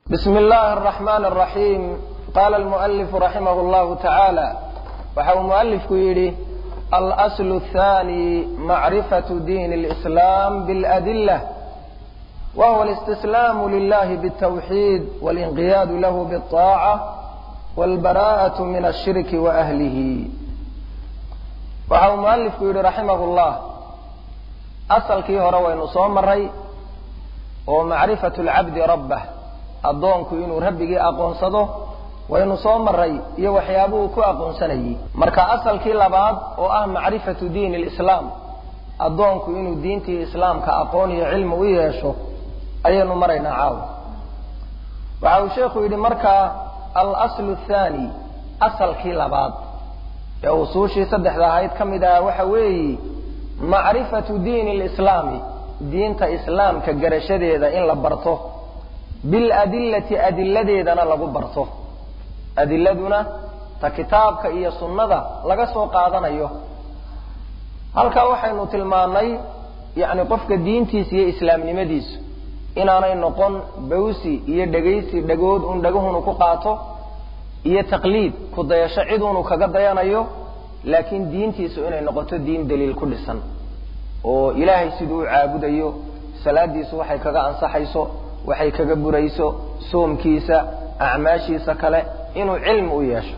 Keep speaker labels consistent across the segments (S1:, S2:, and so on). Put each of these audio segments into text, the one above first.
S1: بسم الله الرحمن الرحيم قال المؤلف رحمه الله تعالى وحو مؤلف يري الأصل الثاني معرفة دين الإسلام بالأدلة وهو الاستسلام لله بالتوحيد والانقياد له بالطاعة والبراءة من الشرك وأهله وحو مؤلف يري رحمه الله أصل كي هو وينصوم مري ومعرفة العبد ربه addoonku inuu rabbigii aqoonsado waynu soo maray iyo waxyaabuhu ku aqoonsanayey marka asalkii labaad oo ah macrifatu diini lislaam addoonku inuu diintii islaamka aqoon iyo cilmi u yeesho ayaynu maraynaa caawa waxa uu sheekhu yidhi markaa alaslu thaani asalkii labaad ee usuushii saddexda ahayd ka mid aha waxa weeye macrifatu diini lislaami diinta islaamka garashadeeda in la barto biladillati adiladeedana lagu barto adiladuna ta kitaabka iyo sunnada laga soo qaadanayo halkaa waxaynu tilmaannay yacni qofka diintiisa iyo islaamnimadiisu inaanay noqon bawsi iyo dhegaysi dhagood un dhagahunu ku qaato iyo taqliid ku dayasho cidunu kaga dayanayo laakiin diintiisu inay noqoto diin daliil ku dhisan oo ilaahay siduu u caabudayo salaadiisu waxay kaga ansaxayso waxay kaga burayso soomkiisa acmaashiisa kale inuu cilmi u yeesho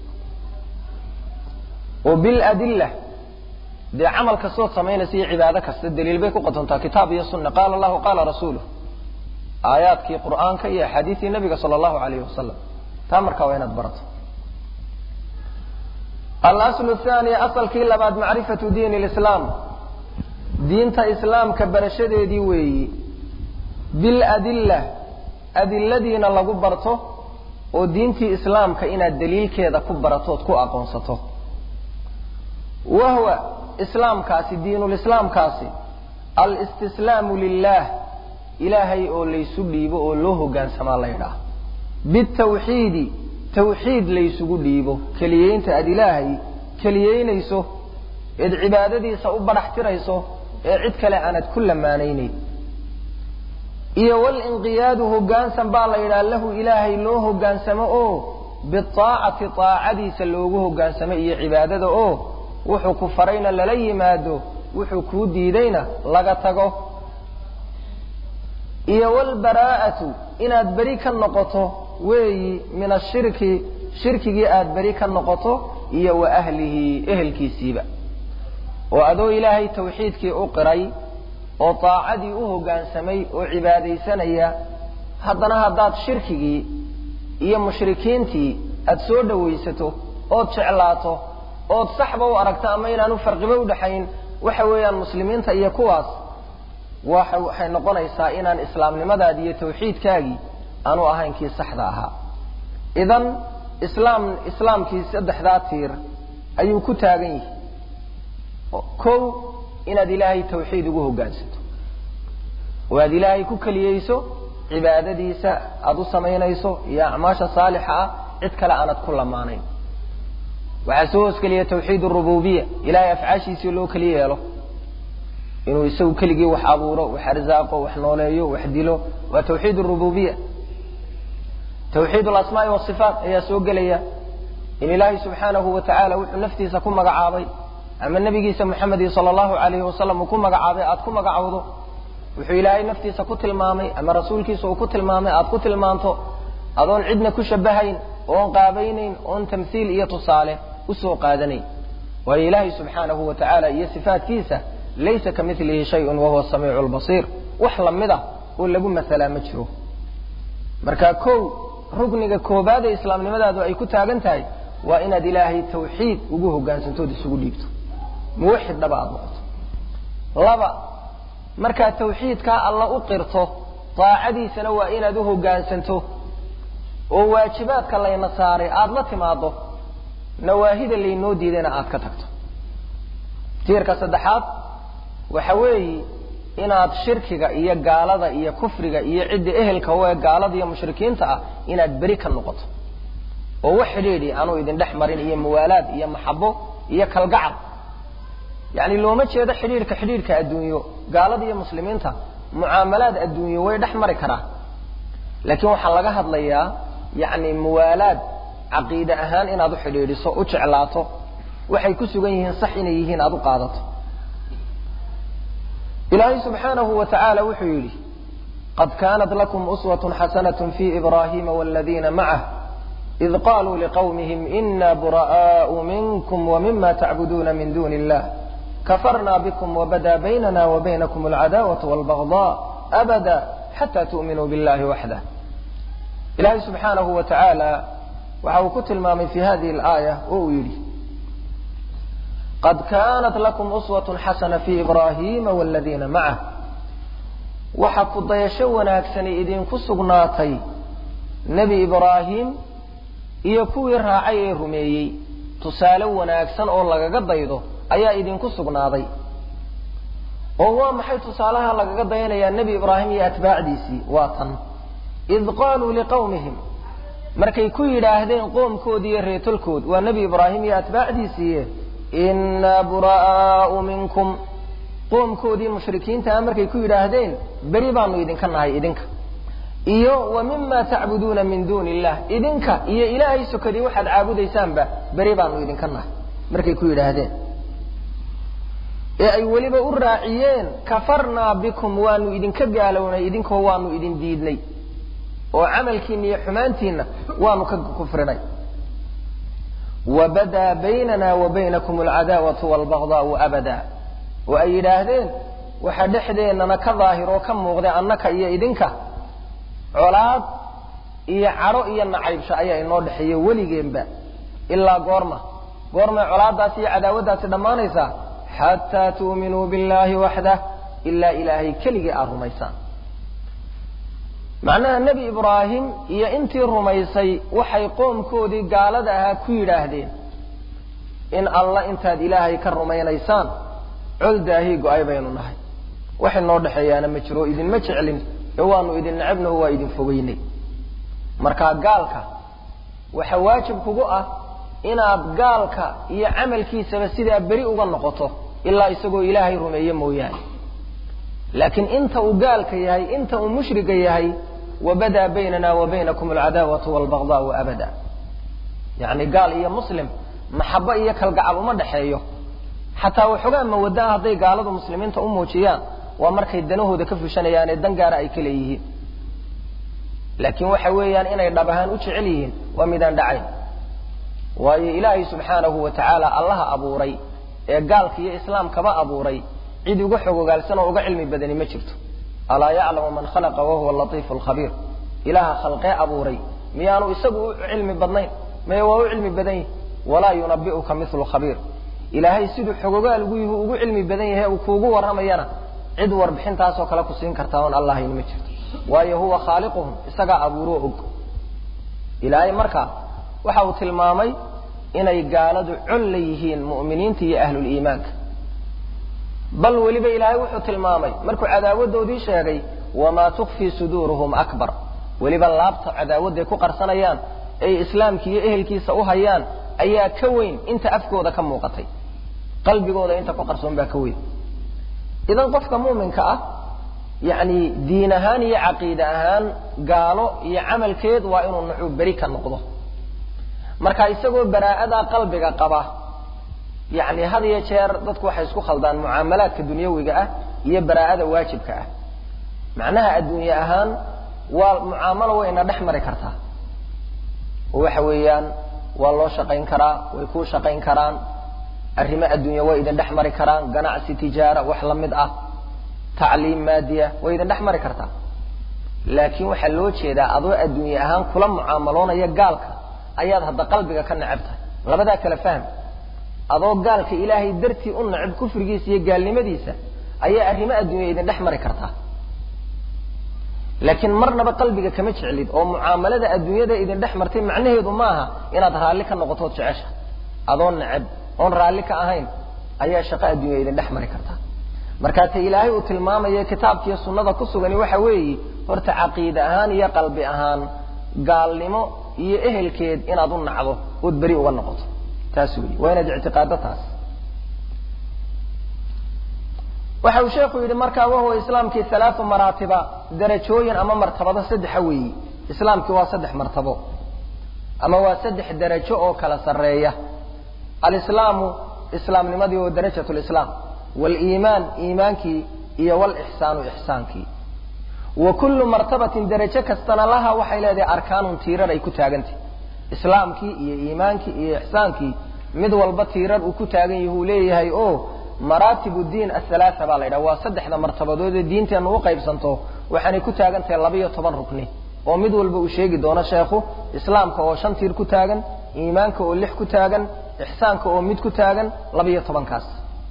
S1: oo biladilla dee camal kastood samaynaysa iyo cibaado kasta daliil bay ku qotontaa kitaab iyo sunna qaala allahu qaala rasuuluh aayaadkii qur'aanka iyo axaadiistii nabiga sala allahu alayhi wasalam taa markaa waa inaad barato alaslu thaani asalkii labaad macrifatu diini lislaam diinta islaamka barashadeedii weeyi biladilla adiladiina lagu barto oo diintii islaamka inaad daliilkeeda ku baratood ku aqoonsato wahwa islaamkaasi diinulislaamkaasi alistislaamu lilaah ilaahay oo laysu dhiibo oo loo hogaansamaa laydhaah bitawxiidi tawxiid laysugu dhiibo keliyeynta aad ilaahay keliyeynayso eed cibaadadiisa u badhax tirayso ee cid kale aanad ku lamaanaynayn iyo walinqiyaadu hoggaansan baa la yidhaha lahu ilaahay loo hoggaansamo oo biaacati aacadiisa loogu hoggaansamo iyo cibaadada oo wuxuu ku farayna lala yimaado wuxuu kuu diidayna laga tago iyo walbaraa'atu inaad beri ka noqoto weeyi min ashirki shirkigii aad beri ka noqoto iyo wa ahlihi ehelkiisiiba oo adoo ilaahay tawxiidkii u qiray oo daacadii u hoggaansamay oo cibaadaysanaya haddana haddaad shirkigii iyo mushrikiintii aad soo dhawaysato ood jeclaato ood saxba u aragto ama inaanu farqiba udhaxayn waxa weeyaan muslimiinta iyo kuwaas waxay noqonaysaa inaan islaamnimadaadi iyo tawxiidkaagii aanu ahayn kii saxda ahaa idan islaam islaamkii saddexdaa tiir ayuu ku taagan yihi kow inaad ilaahay tawxiid ugu hoggaansato oo aad ilaahay ku keliyeyso cibaadadiisa aada u samaynayso iyo acmaasha saalixa ah cid kale aanad ku lamaanayn waxaa soo hoosgeliya tawxiid arububiya ilahay afcaashiisii loo keli yeelo inuu isagu keligii wax abuuro wax arsaaqo wax nooleeyo wax dilo waa tawxiid arububiya tawxiid alasmaai wasifaat ayaa soo gelaya in ilaahay subxaanahu wa tacaala wuxuu naftiisa ku magacaabay ama nabigiisa muxamedi sala allahu alayhi wasalam uu ku magacaabay aad ku magacowdo wuxuu ilaahay naftiisa ku tilmaamay ama rasuulkiisa uu ku tilmaamay aad ku tilmaanto adoon cidna ku shabahayn oon qaabaynayn oon tamhiil iyo tusaale usoo qaadanayn waayo ilaahay subxaanahu wa tacaala iyo sifaatkiisa laysa ka milihi shayun wahuwa samiicu lbasiir wax lamid ah oo lagu masalaa ma jiro marka kow rugniga koobaad ee islaamnimadaadu ay ku taagan tahay waa inaad ilaahay tawxiid ugu hoggaansantood isugu dhiibto muwaxid dhaba aada noqoto laba markaad tawxiidkaa alla u qirto daacadiisana waa inaad u hoggaansanto oo waajibaadka layna saaray aada la timaado nawaahida laynoo diidayna aada ka tagto tiirka saddexaad waxa weeye inaad shirkiga iyo gaalada iyo kufriga iyo cidda ehelka u ee gaalada iyo mushrikiinta ah inaad beri ka noqoto oo wax xidhiidhi aanuu idin dhex marin iyo muwaalaad iyo maxabo iyo kalgacal yacni looma jeedo xidhiidhka xidhiidhka adduunyo gaalada iyo muslimiinta mucaamalaad adduunyo way dhex mari karaa laakiin waxaa laga hadlayaa yacni muwaalaad caqiide ahaan inaad u xidhiidhiso u jeclaato waxay ku sugan yihiin sax inay yihiin aad u qaadato ilaahay subxaanahu wa tacaala wuxuu yidhi qad kaanat lakum uswat xasanat fi ibrahima wاladiina macah id qaluu liqawmihim ina bura'aءu minkum wmima tacbuduuna min duni illah kafarna bkm wbada baynana wabaynakum alcadaawaة wاlbagضاء abada xata tu'minuu biاllahi waxdah ilaahay subxaanahu wa tacaala waxa uu ku tilmaamay fi hadihi اlaaya oo uu yidhi qad kaanat lakum uswaة xasana fi ibrahima wاladiina macah waxa ku dayasho wanaagsani idinku sugnaatay nebi ibraahim iyo kuwii raacay ee rumeeyey tusaale wanaagsan oo lagaga daydo ayaa idinku sugnaaday oo waa maxay tusaalaha lagaga dayanayaa nebi ibraahim iyo atbaacdiisii waa tan id qaaluu liqawmihim markay ku yidhaahdeen qoomkoodi iyo reetolkood waa nebi ibraahim iyo atbaacdiisiiye innaa bura'aau minkum qoomkoodii mushrikiinta ah markay ku yidhaahdeen beri baanu idinka nahay idinka iyo wa mima tacbuduuna min duuni illah idinka iyo ilaahay sokadii waxaad caabudaysaanba beri baanu idinka nahay markay ku yidhaahdeen ee ay weliba u raaciyeen kafarnaa bikum waanu idinka gaalownay idinkoo waanu idin diidnay oo camalkiina iyo xumaantiina waanu ka kufrinay wabadaa baynana wa baynakum alcadaawatu waalbagdaau abada oo ay yidhaahdeen waxaa dhexdeennana ka daahir oo ka muuqday annaka iyo idinka colaad iyo cadho iyo nacaybsho ayaa inoo dhexeeya weligeenba ilaa goorma goormay colaaddaasi iyo cadaawaddaasi dhammaanaysaa xataa tu'minuu billaahi waxdah ilaa ilaahay keligii aad rumaysaan macnaha nebi ibraahim iyo intii rumaysay waxay qoomkoodii gaalada ahaa ku yidhaahdeen in alla intaad ilaahay ka rumaynaysaan col daahii go-ay baynu nahay wax inoo dhexeeyaana ma jiro idinma jeclin ee waanu idin necabnaho waa idin fogeynay markaa gaalka waxa waajib kugu ah inaad gaalka iyo camalkiisaba sidaa beri uga noqoto ilaa isagoo ilaahay rumeeye mooyaane laakiin inta uu gaalka yahay inta uu mushriga yahay wabadaa baynana wa baynakum alcadaawatu waalbagdaau abada yacni gaal iyo muslim maxabo iyo kalgacal uma dhexeeyo xataa waxoogaa mawaddaa hadday gaaladu muslimiinta u muujiyaan waa markay danahooda ka fushanayaan ee dan gaara ay ka leeyihiin laakiin waxa weeyaan inay dhab ahaan u jecel yihiin waa midaan dhacayn waayo ilaahay subxaanahu wa tacaala allaha abuuray ee gaalka iyo islaamkaba abuuray cid uga xogogaalsan oo uga cilmi badani ma jirto alaa yaclamu man khalaqa wahuwa latiifu lkhabiir ilaaha khalqee abuuray miyaanu isagu u cilmi badnayn maye waa u cilmi badan yihi walaa yunabi'uka milu khabiir ilaahay siduu xogogaal ugu yuhu ugu cilmi badan yahay uu kuugu warramayana cid warbixintaasoo kale ku siin kartaa oon allahayn ma jirto waayo huwa khaaliquhum isagaa abuuroo og ilaahay marka waxa uu tilmaamay inay gaaladu col la yihiin mu'miniinta iyo ahluliimaanka bal weliba ilaahay wuxuu tilmaamay markuu cadaawadoodii sheegay wamaa tukfii suduuruhum akbar weliba laabta cadaawadday ku qarsanayaan ay islaamki iyo ehelkiisa u hayaan ayaa ka weyn inta afkooda ka muuqatay qalbigooda inta ku qarsoon baa ka weyn idan qofka muuminka ah yacni diin ahaan iyo caqiide ahaan gaalo iyo camalkeed waa inuu nuxuu beri ka noqdo marka isagoo baraa'adaa qalbiga qaba yacni had iyo jeer dadku waxay isku khaldaan mucaamalaadka dunyawiga ah iyo baraa'ada waajibka ah macnaha adduunye ahaan waa mucaamalo wayna dhex mari kartaa oo waxa weeyaan waa loo shaqayn karaa way kuu shaqayn karaan arrimo adduunya way idin dhex mari karaan ganacsi tijaara wax la mid ah tacliim maadiya way idin dhex mari kartaa laakiin waxaa loo jeedaa adoo adduunye ahaan kula mucaamaloonaya gaalka ayaad hadda qalbiga ka necab tahay labadaa kala fahm adoo gaalka ilaahay dartii u necab kufrigiisa iyo gaalnimadiisa ayaa arrimo adduunya idin dhex mari kartaa laakiin marnaba qalbiga kama jeclid oo mucaamalada adduunyada idin dhex martay macnaheedu maaha inaad raalli ka noqotood jecesha adoo necab oon raalli ka ahayn ayaa shaqo adduunya idin dhex mari kartaa markaa ta ilaahay uu tilmaamaya kitaabkiiyo sunnada ku sugani waxa weeye horta caqiide ahaan iyo qalbi ahaan gaalnimo iyo ehelkeed inaad u nacdo ood beri uga noqoto taas weyi waa inaad ictiqaado taas waxa uu sheekhu yidhi markaa wahuwa islaamkii halaatu maraatiba darajooyin ama martabado saddexa weeyi islaamkii waa saddex martabo ama waa saddex darajo oo kala sarreeya alislaamu islaamnimadii oo darajat lislaam waliimaan iimaankii iyo walixsaanu ixsaankii wa kullu martabatin darajo kastana laha waxay leedahay arkaanun tiirar ay ku taagantah islaamkii iyo iimaankii iyo ixsaankii mid walba tiirar uu ku taagan yahi uu leeyahay oo maraatib diin athalaatha baa la yidhaha waa saddexda martabadood ee diinteennu u qaybsanto waxaanay ku taagan tahay labaiyo toban rukni oo mid walba uu sheegi doono sheekhu islaamka oo shan tiir ku taagan iimaanka oo lix ku taagan ixsaanka oo mid ku taagan labaiyo tobankaas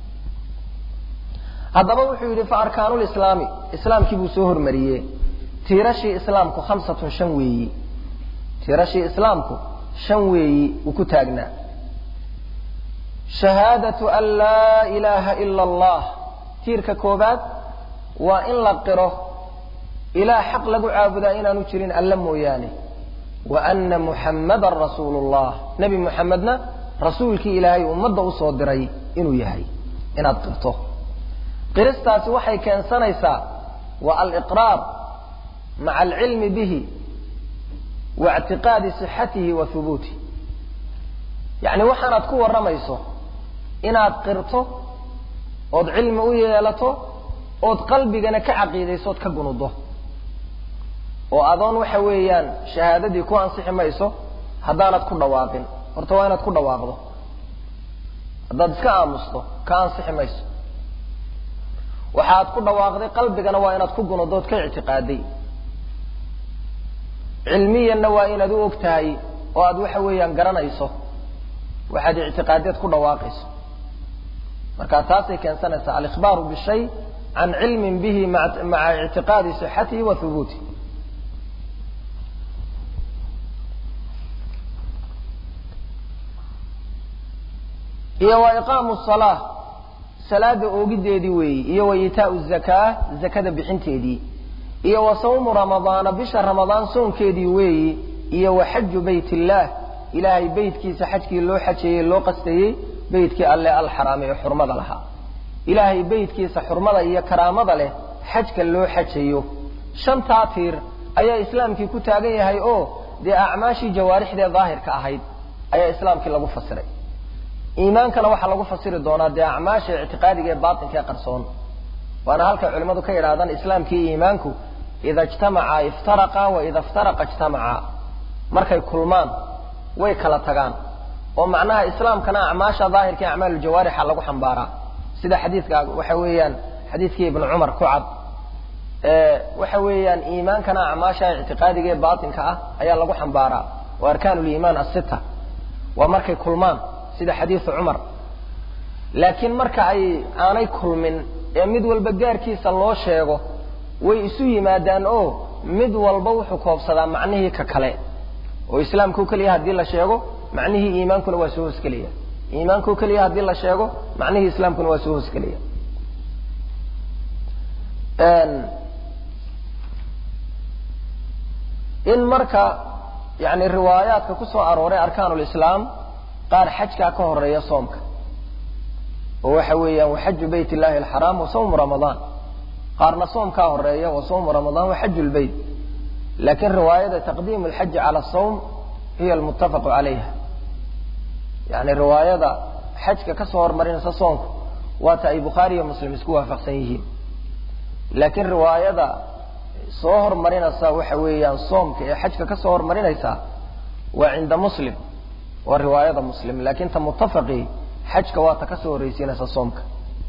S1: haddaba wuxuu yidhi fa arkaanulislaami islaamkii buu soo hormariyey tiirashii islaamku khamsatun shan weeyi tiirashii islaamku shan weeyi uu ku taagnaa shahaadatu an laa ilaaha ila allah tiirka koobaad waa in la qiro ilaah xaq lagu caabudaa inaanu jirin alla mooyaane wa ana muxammadan rasuulu llah nebi muxamedna rasuulkii ilaahay ummadda usoo diray inuu yahay inaad qirto qiristaasi waxay keensanaysaa waa aliqraar maca alcilmi bihi wa ictiqaadi sixatihi wa hubuutih yacni waxaanaad ku warramayso inaad qirto ood cilmi u yeelato ood qalbigana ka caqiidayso ood ka gunudo oo adoon waxa weeyaan shahaadadii ku ansixi mayso haddaanad ku dhawaaqin horta waa inaad ku dhawaaqdo haddaad iska aamusto ka ansixi mayso waxaad ku dhawaaqday qalbigana waa inaad ku gunudo ood ka ictiqaaday cilmiyanna waa inaad u og tahay oo aad waxa weeyaan garanayso waxaad ictiqaadeed ku dhawaaqayso marka taasay keensanaysaa alikhbaaru bishay can cilmin bihi maca ictiqaadi sixatihi wa hubuutih iyo wa iqaamu salaa salaada oogideedii weeyi iyo wa itaau zakaa zakada bixinteedii iyo wa sawmu ramadaana bisha ramadaan soonkeedii weeyi iyo wa xaju bayt illaah ilaahay beytkiisa xajkii loo xajeeyey loo qastayey beytkii alle alxaraami ee xurmada lahaa ilaahay beytkiisa xurmada iyo karaamada leh xajka loo xajayo shantaa tiir ayaa islaamkii ku taagan yahay oo dee acmaashii jawaarixdee daahirka ahayd ayaa islaamkii lagu fasiray iimaankana waxaa lagu fasiri doonaa dee acmaasha ictiqaadiga ee baatinka ee qarsoon waana halkay culimmadu ka yidhahdaan islaamkii iyo iimaanku ida ijtamaca iftaraqa wa ida iftaraqa ijtamaca markay kulmaan way kala tagaan oo macnaha islaamkana acmaasha daahirka ee acmaal jawaarixa lagu xambaaraa sida xadiidka waxa weeyaan xadiidkii ibnu cumar ku cad waxa weeyaan iimaankana acmaasha ictiqaadiga ee baatinka ah ayaa lagu xambaaraa oo arkaan liimaan asita waa markay kulmaan sida xadiisu cumar laakiin marka ay aanay kulmin ee mid walba gaarkiisa loo sheego way isu yimaadaan oo mid walba wuxuu koobsadaa macnihii ka kale oo islaamkao keliya haddii la sheego macnihii iimaankuna waa soo hoosgelaya iimaankao keliya haddii la sheego macnihii islaamkuna waa soo hoosgelaya in marka yani riwaayaadka ku soo arooray arkaan lislaam qaar xajkaa ka horeeya soomka oo waxa weeyaan waxaju bayt illahi alxaraam wa sawmu ramadaan qaarna soomkaa horeeya wa sawmu ramadaan wa xaju lbeyt laakiin riwaayada taqdiimu alxaji cala asawm hiya almuttafaqu calayha yani riwaayada xajka kasoo hormarinaysa soomku waata ay bukhaari iyo muslim isku waafaqsan yihiin laakiin riwaayada soo hormarinaysa waxa weeyaan soomka ee xajka kasoo hormarinaysa waa cinda muslim waa riwaayada muslim laakiin ta muttafaqii xajka waa ta kasoo horreysiinaysa soomka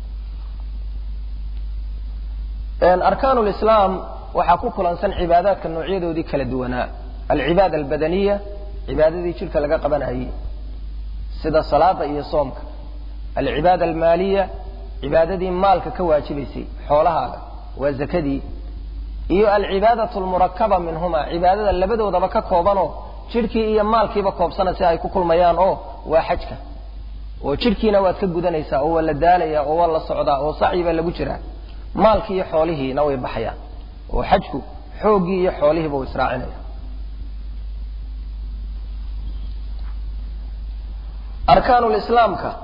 S1: arkaan lislaam waxaa ku kulansan cibaadaadka noocyadoodii kala duwanaa alcibaada albadaniya cibaadadii jidhka laga qabanayey sida salaada iyo soomka alcibaada almaaliya cibaadadii maalka ka waajibaysay xoolahaaga waa zakadii iyo alcibaadatu lmurakaba minhuma cibaadada labadoodaba ka koobanoo jidhkii iyo maalkiiba koobsana si ay ku kulmayaan oo waa xajka oo jidhkiina waad ka gudanaysaa oo waa la daalaya oo waa la socdaa oo sacyi baa lagu jiraa maalkii iyo xoolihiina way baxayaan oo xajku xooggii iyo xoolihiiba u israacinaya arkaanulislaamka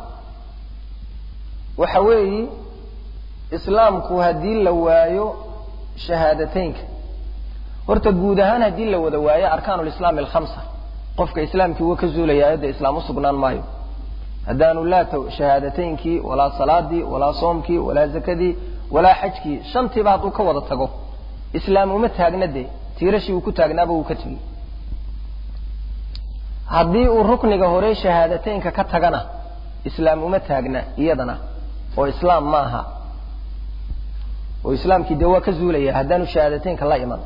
S1: waxa weeyi islaamku haddii la waayo shahaadateynka horta guud ahaan haddii la wada waayo arkaan lislaami alkhamsa qofka islaamkii wuu ka zuulaya ayadda islaam u sugnaan maayo haddaanu laa shahaadataynkii walaa salaadii walaa soomkii walaa zakadii walaa xajkii shantiiba hadduu ka wada tago islaam uma taagna dee tiirashii uu ku taagnaaba wuu ka tegi haddii uu rukniga hore shahaadateynka ka tagana islaam uma taagna iyadana oo islaam ma aha oo islaamkii dee waa ka zuulaya haddaanu shahaadateynka la iman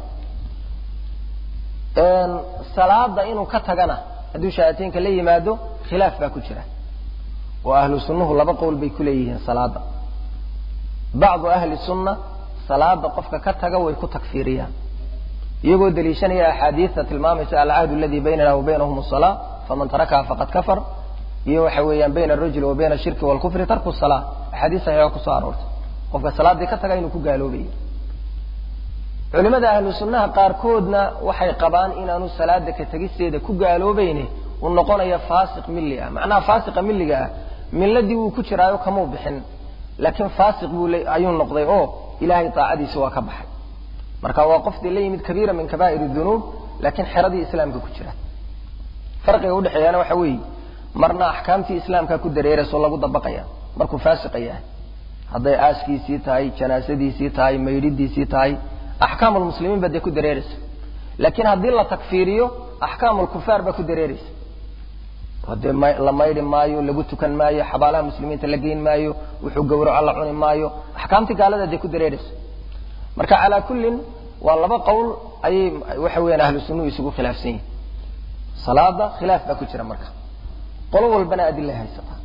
S1: salaada inuu ka tagana hadduu shahaadateynka la yimaado khilaaf baa ku jira oo ahlu sunnuhu laba qowl bay ku leeyihiin salaada bacdu ahli sunna salaada qofka ka taga way ku takfiiriyaan iyagoo daliishanaya axaadiista tilmaamaysa alcahdu aladii baynana wa baynahum asalaa faman tarakaha faqad kafar iyo waxa weeyaan bayna arajuli wa bayna ashirki walkufri tarku salaa axaadiis saxiixa kusoo aroortay qofka salaadii ka taga inuu ku gaaloobayo culimada ahlu sunnaha qaarkoodna waxay qabaan inaanu salaada ka tegisteeda ku gaaloobayne uu noqonayo faasiq milli ah macnaha faasiqa milliga ah milladii wuu ku jiraayo kamuu bixin laakiin faasiq buu ayuu noqday oo ilahay daacadiisa waa ka baxay marka waa qofdii la yimid kabiira min kabaa'ir dunuub laakiin xeradii islaamka ku jira farqiga udhexeeyaana waxa weeye marna axkaamtii islaamka ku dareerayso lagu dabaqaya markuu faasiqa yahay hadday aaskiisii tahay janaasadiisii tahay maydhidiisii tahay axkaam lmuslimiin ba dee ku dareeraysa laakiin haddii la takfiiriyo axkaam lkufaar baa ku dareeraysa dee la maydhi maayo lagu tukan maayo xabaalaha muslimiinta la geyn maayo wuxuu gawraco la cuni maayo axkaamtii gaalada dee ku dareeraysa marka calaa kullin waa laba qowl ayay waxa weeyaan ahlu sunnuhu isugu khilaafsan yihin salaada khilaaf baa ku jira marka qolo walbana adila haysataa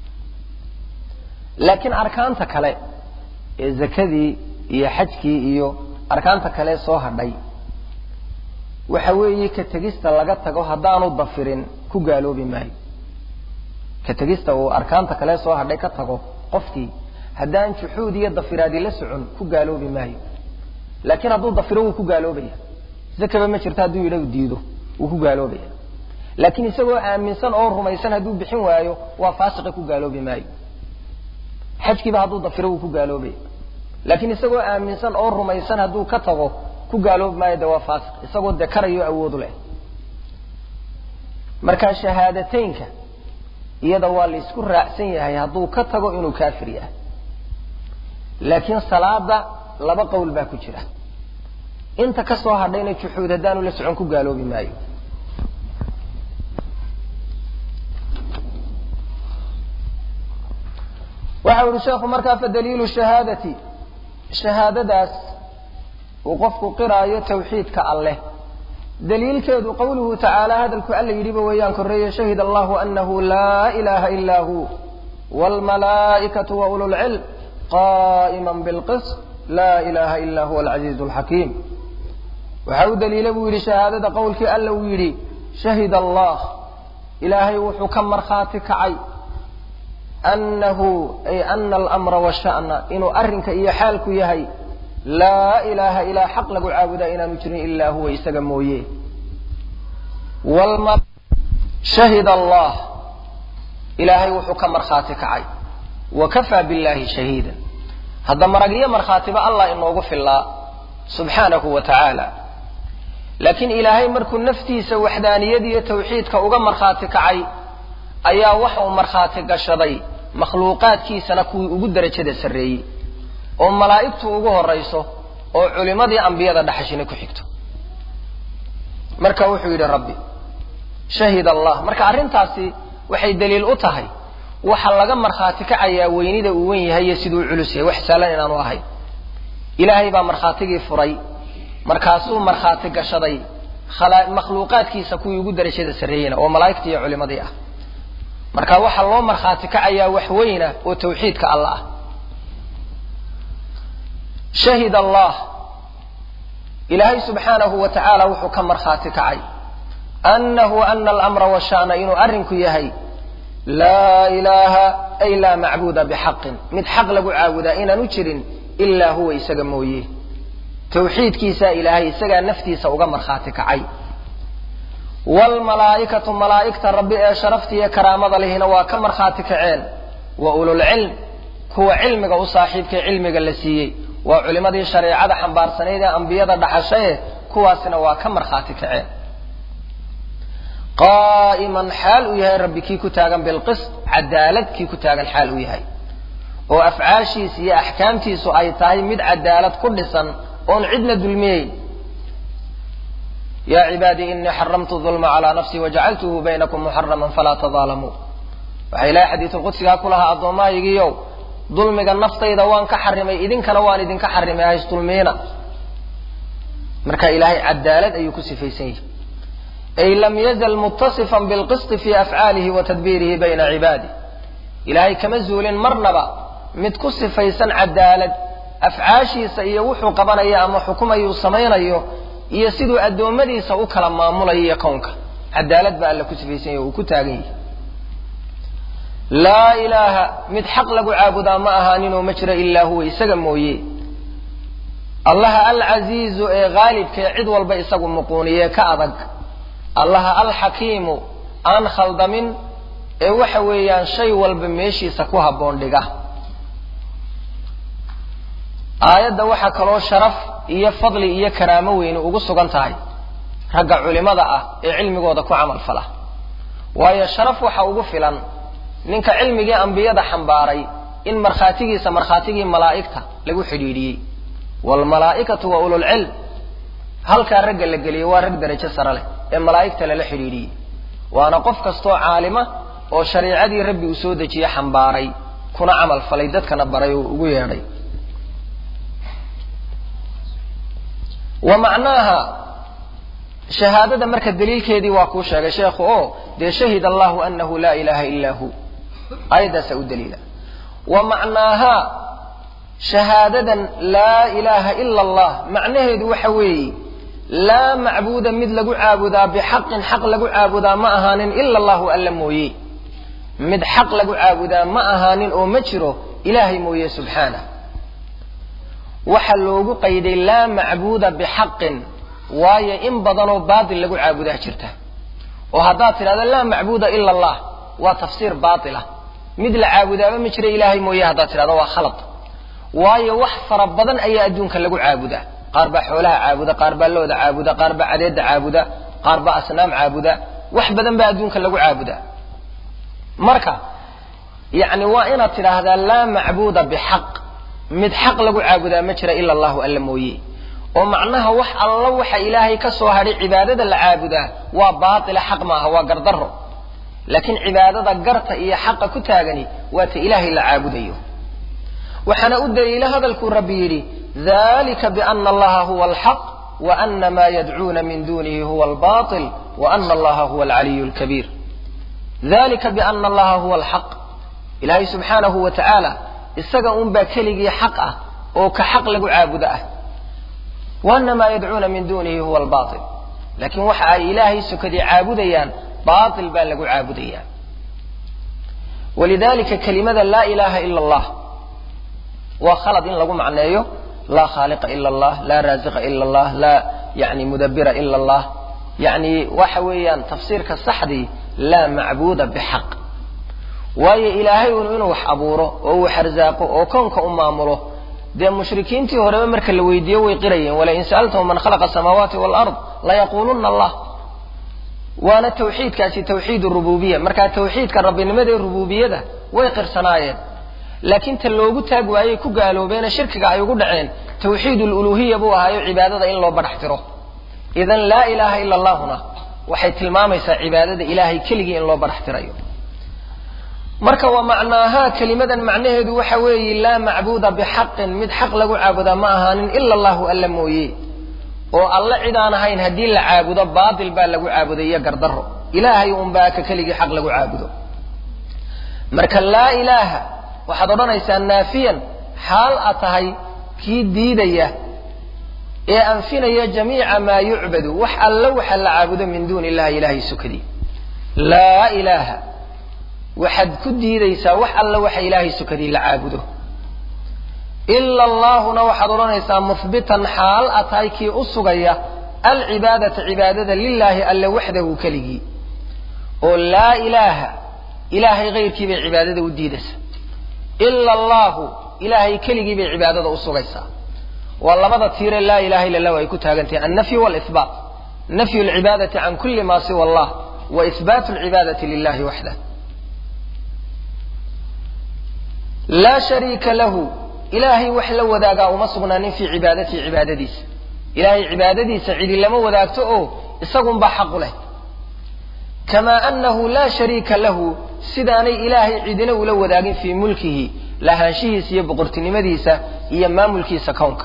S1: laakiin arkaanta kale ee zakadii iyo xajkii iyo arkaanta kale soo hadhay waxa weeye ka tegista laga tago haddaanu dafirin ku gaaloobi maayo ka tegista uu arkaanta kale soo hadhay ka tago qofkii haddaan juxuud iyo dafiraadi la socon ku gaaloobi maayo laakiin hadduu dafiro wuu ku gaaloobaya zakaba ma jirto hadduu yidha diido wuu ku gaaloobaya laakiin isagoo aaminsan oo rumaysan hadduu bixin waayo waa faasiqa ku gaaloobi maayo xajkiiba hadduu dafiro wuu ku gaaloobaya laakiin isagoo aaminsan oo rumaysan hadduu ka tago ku gaaloobi maayo de waa faasiq isagoo de karayo awoodu leh marka shahaadateynka iyada waa la isku raacsan yahay hadduu ka tago inuu kaafir yahay laakiin salaada laba qowl baa ku jira inta ka soo hadhayna juxuud haddaanu la socon ku gaaloobi maayo waxa uhi sheekhu markaa fadaliilu shahaadati shahaadadaas uu qofku qiraayo tawxiidka alleh daliilkeedu qawluhu tacaala hadalku alla yidhiba weeyaan korreeye shahid allahu anahu laa ilaha ilaa hu wlmalaa'ikatu wa ulu lcilm qa'ima bilqist laa ilaha ila huwa alcaziizu alxakiim waxa u daliila buu yidhi shahaadada qowlkii alla uu yidhi shahid allah ilaahay wuxuu ka markhaati kacay anahu ay ana alamra washa'na inuu arrinka iyo xaalku yahay laa ilaaha ilaa xaq lagu caabudaa inaanu jirin ilaa huwa isaga mooye shahid allah ilaahay wuxuu ka markhaati kacay wa kafaa billahi shahiida hadda maragyo markhaatiba allah inoogu fillaa subxaanahu wa tacaala laakiin ilaahay markuu naftiisa waxdaaniyadiiyo tawxiidka uga markhaati kacay ayaa waxa uu markhaati gashaday makhluuqaadkiisana kuwii ugu darajada sarreeyey oo malaa'igtu ugu horayso oo culimadii ambiyada dhaxashina ku xigto marka wuxuu yidhi rabbi shahid allah marka arrintaasi waxay daliil u tahay waxa laga markhaati kacayaa weynida uu wen yahay iyo siduu culus yahay wax saalan inaanu ahayn ilaahay baa markhaatigii furay markaasuu markhaati gashaday makhluuqaadkiisa kuwii ugu darajada sarreeyeyna oo malaa'igtii iyo culimadii ah marka waxaa loo markhaati kacayaa wax weyna oo tawxiidka alla ah shahid allah ilaahay subxaanahu wa tacaala wuxuu ka markhaati kacay anahu ana alamra washa'na inuu arrinku yahay laa ilaaha ay laa macbuuda bixaqin mid xaq lagu caabudaa inaanu jirin ilaa huwa isaga mooye tawxiidkiisaa ilaahay isagaa naftiisa uga markhaati kacay wlmalaa'ikatu malaa'igta rabbi ee sharafta iyo karaamada lihina waa ka markhaati kaceen wa ululcilm kuwa cilmiga u saaxiibkae cilmiga la siiyey waa culimadii shareecada xambaarsanayd ee ambiyada dhaxashaye kuwaasina waa ka markhaati kaceen qaa'iman xaal uu yahay rabbi kii ku taagan bilqist cadaalad kii ku taagan xaal uu yahay oo afcaashiisa iyo axkaamtiisu ay tahay mid cadaalad ku dhisan oon cidna dulmiyeyn ya cibaadii inii xaramtu dulma calaa nafsii wajacaltuhu baynakum muxaraman falaa tadaalamuu waxaa ilahay xadiisulqudsigaa ku lahaa addoommahaygiiow dulmiga naftayda waan ka xarimay idinkana waan idinka xarimay haysdulmiina marka ilaahay cadaalad ayuu ku sifaysan yahay ay lam yazal mutasifan bilqisti fii afcaalihi wa tadbiirihi bayna cibaadih ilaahay kama zuulin marnaba mid ku sifaysan cadaalad afcaashiisa iyo wuxuu qabanayo ama xukumayuu samaynayo iyo siduu addoommadiisa u kala maamulayo iyo kownka cadaalad baa alla ku sifaysan yahy uu ku taagan yahay laa ilaaha mid xaq lagu caabudaa ma ahaaninoo ma jiro ilaa huwa isaga mooye allaha alcasiizu ee haalibka ee cid walba isagu muquuniye ka adag allaha alxakiimu aan khaldamin ee waxa weeyaan shay walba meeshiisa ku habboon dhiga aayadda waxaa kaloo sharaf iyo fadli iyo karaamo weyni ugu sugan tahay ragga culimada ah ee cilmigooda ku camal fala waayo sharaf waxa ugu filan ninka cilmigii ambiyada xambaaray in markhaatigiisa markhaatigii malaa'igta lagu xidhiidhiyey waalmalaa'ikatu wa ululcilm halkaa ragga la geliyey waa rag darajo sare leh ee malaa'igta lala xidhiidhiyey waana qof kastoo caalima oo shariicadii rabbi uu soo dejiye xambaaray kuna camal falay dadkana baray oo ugu yeedhay wa macnaaha shahaadada marka daliilkeedii waa kuu sheegay sheekhu oo dee shahid allahu anahu laa ilaha ila hu aayaddaasa u daliila wa macnaaha shahaadadan laa ilaaha ila allah macnaheedu waxa weeye laa macbuuda mid lagu caabudaa bixaqin xaq lagu caabudaa ma ahaanin ila allahu alla mooye mid xaq lagu caabudaa ma ahaanin oo ma jiro ilaahay mooye subxaanah waxaa loogu qayday laa macbuuda bixaqin waayo in badanoo baatil lagu caabudaa jirta oo haddaad tidhahdo laa macbuuda ila allah waa tafsiir baatila mid la caabudaaba ma jira ilaahay mooye haddaad tidhahdo waa khalad waayo wax fara badan ayaa adduunka lagu caabudaa qaar baa xoolaha caabuda qaar baa looda caabuda qaar baa cadeedda caabuda qaar baa asnaam caabuda wax badan baa adduunka lagu caabudaa marka yacni waa inaad tidhaahdaa laa macbuuda bixaq mid xaq lagu caabudaa ma jira ila allahu alla mooye oo macnaha wax alla waxa ilaahay ka soo hadhay cibaadada la caabudaa waa baatila xaq maaha waa gardaro laakiin cibaadada garta iyo xaqa ku taagani waa ta ilaahay la caabudayo waxaana u daliila hadalkuu rabbi yidhi dalika biana allaha huwa alxaq wa ana ma yadcuuna min dunihi huwa albatil wa ana allaha huwa alcaliyu lkabiir dalika biana allaha huwa alxaq ilaahay subxaanahu wa tacaala isaga unbaa keligii xaq ah oo ka xaq lagu caabudo ah wa ana maa yadcuuna min dunihi huwa albatil laakiin waxa ay ilaahay sokadii caabudayaan baatil baa lagu caabudayaa walidalika kelimada laa ilaha ila allah waa khalad in lagu macneeyo laa khaaliqa ila allah laa raasiqa ila allah laa yani mudabira ila allah yani waxa weeyaan tafsiirka saxdii laa macbuuda bixaq waayo ilaahay un inuu wax abuuro oo uu xarsaaqo oo kownka u maamulo dee mushrikiintii horeba marka la weydiiyo way qirayeen walain sa'altahum man khalaqa asamaawaati waalard layaquuluna allah waana tawxiidkaasi tawxiid rububiya markaa tawxiidka rabbinimada ee rububiyada way qirsanaayeen laakiin ta loogu taag waayey ku gaaloobeene shirkiga ay ugu dhaceen tawxiid luluhiya buu ahaayo cibaadada in loo badhax tiro idan laa ilaaha ila allahuna waxay tilmaamaysaa cibaadada ilaahay keligii in loo badhax tirayo marka wa macnaaha kelimadan macnaheedu waxa weeye laa macbuuda bixaqin mid xaq lagu caabudaa ma ahaanin ila allahu alla mooye oo alle cid aan ahayn haddii la caabudo baatil baa lagu caabuday iyo gardaro ilaahay unbaa ka keligii xaq lagu caabudo marka laa ilaaha waxaad odhanaysaa naafiyan xaal a tahay kii diidaya ee anfinaya jamiica maa yucbadu wax alle waxa la caabudo min duuni illahi ilahay sukadii laa ilaaha waxaad ku diidaysaa wax alle waxa ilaahay sukadii la caabudo ila allaahuna waxaad odhanaysaa muhbitan xaal a tahay kii u sugaya alcibaadata cibaadada lilaahi alle waxdahu keligii oo laa ilaaha ilaahay hayrkii bay cibaadada u diidaysaa ila allaahu ilaahay keligii bay cibaadada u sugaysaa waa labada tiire laa ilaha illa llah ay ku taagantahay annafyu walisbaat nafyu lcibaadati can kulli ma siwa allah wa isbaatu lcibaadati lilahi waxdah laa shariika lahu ilaahay wax la wadaagaa uma sugnaanin fii cibaadatihi cibaadadiisa ilaahay cibaadadiisa cidi lama wadaagto oo isagunbaa xaqu leh kamaa annahu laa shariika lahu sidaanay ilaahay cidina ula wadaagin fii mulkihi lahaanshihiisa iyo boqortinimadiisa iyo maamulkiisa kownka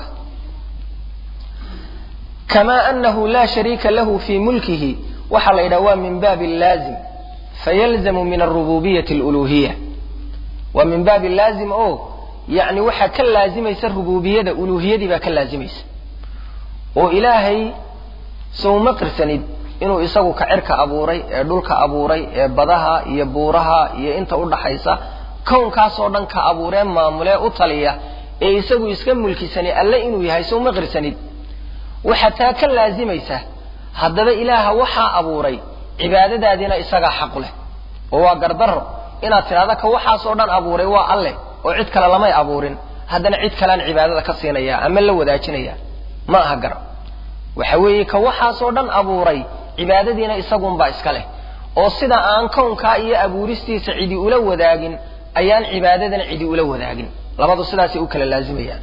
S1: kamaa annahu laa shariika lahu fii mulkihi waxaa la yidhaha waa min baabi laazim fayalzamu min alrububiyati aluluhiya waa min baabi laazim oo yacni waxaa ka laazimaysa rububiyada uluuhiyadii baa ka laazimaysa oo ilaahay sowma qirsanid inuu isagu ka cirka abuuray ee dhulka abuuray ee badaha iyo buuraha iyo inta udhaxaysa kownkaasoo dhan ka abuuree maamulee u taliya ee isagu iska mulkisanay alle inuu yahay sowma qirsanid waxaa taa ka laazimaysa haddaba ilaaha waxaa abuuray cibaadadaadiina isagaa xaqu leh oo waa gardaro inaad tidhahda ka waxaasoo dhan abuuray waa alleh oo cid kale lamay abuurin haddana cid kalean cibaadada ka siinaya ama la wadaajinaya ma aha gar waxa weeye ka waxaasoo dhan abuuray cibaadadiina isagunbaa iska leh oo sida aan kownkaa iyo abuuristiisa cidi ula wadaagin ayaan cibaadadana cidi ula wadaagin labadu sidaasay u kala laazimayaan